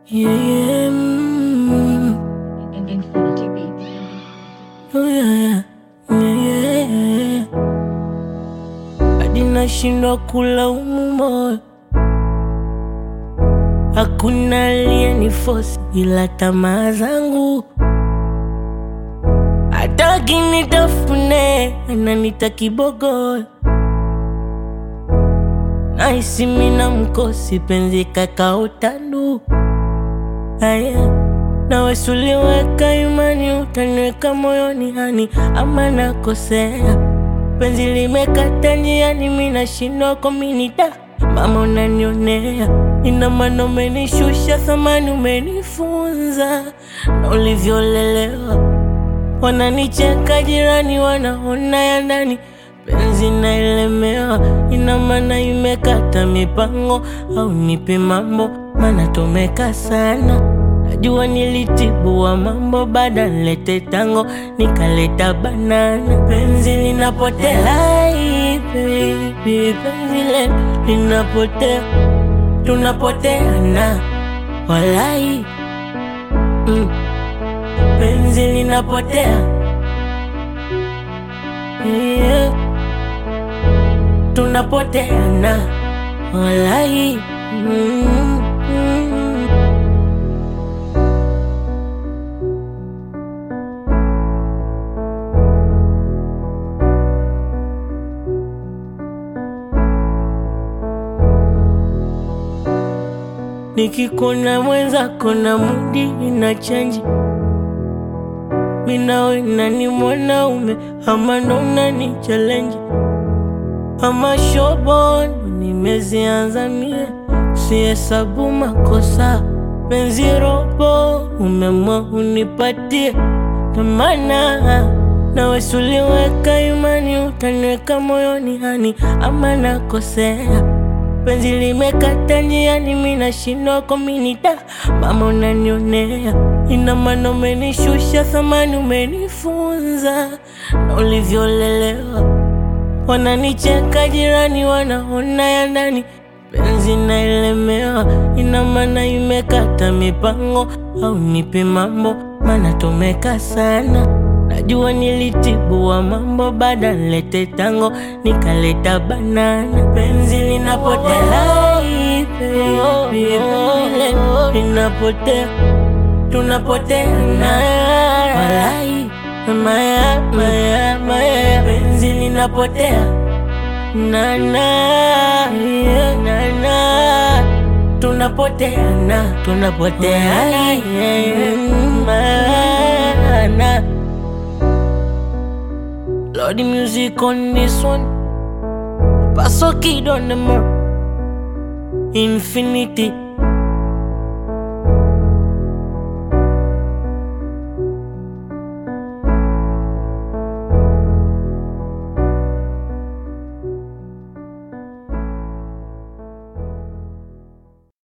Yeah, yeah, mm, Infinity Beats. oh yeah, yeah, yeah, yeah. Hadi nashindwa kulaumu moyo, hakuna aliyenifosi ila tamaa zangu. Hataki nitafune, ananita kibogoyo, nahisi mina mkosi, penzi kakaotandu Aya, nawe suliweka imani, utaniweka moyoni hani, ama nakosea? Penzi limekata njiani, mi nashindwa kominita. Mama unanionea, ina maana umenishusha thamani, umenifunza na ulivyolelewa. Wananicheka jirani, wanaona ya ndani, penzi naelemewa, ina maana imekata mipango, au nipe mambo, maana tumeka sana. Najua nilitibua mambo, baada nilete tango, nikaleta banana. Penzi linapotea, ai, baby, penzi letu linapotea, tunapoteana, walai mm. Penzi linapotea yeah. Tunapoteana walai mm, mm. Nikikona mwenzako na mudi ina chanji minawe nani mwanaume ama ndo unani challenge ama shobo ndo nimezianza mie sihesabu makosa penzi robo umemwa unipatie tamana nawe suliweka imani utaniweka moyoni hani ama nakosea penzi limekata njiani, mi nashindwa kominita. Mama unanionea, ina maana umenishusha thamani, umenifunza na ulivyolelewa. Wananicheka jirani, wanaona ya ndani, penzi naelemewa, ina maana imekata mipango, au nipe mambo, maana tumeka sana. Najua nilitibua mambo, baada nilete tango, nikaleta banana. Penzi linapotea, ai, baby, penzi letu linapotea, tunapoteana, walai maya, maya, maya, penzi linapotea nana, yeah, nana, tunapoteana, tunapoteana, yeah, mana. Lord, the music on this one. Paso kid on the mark. Infinity.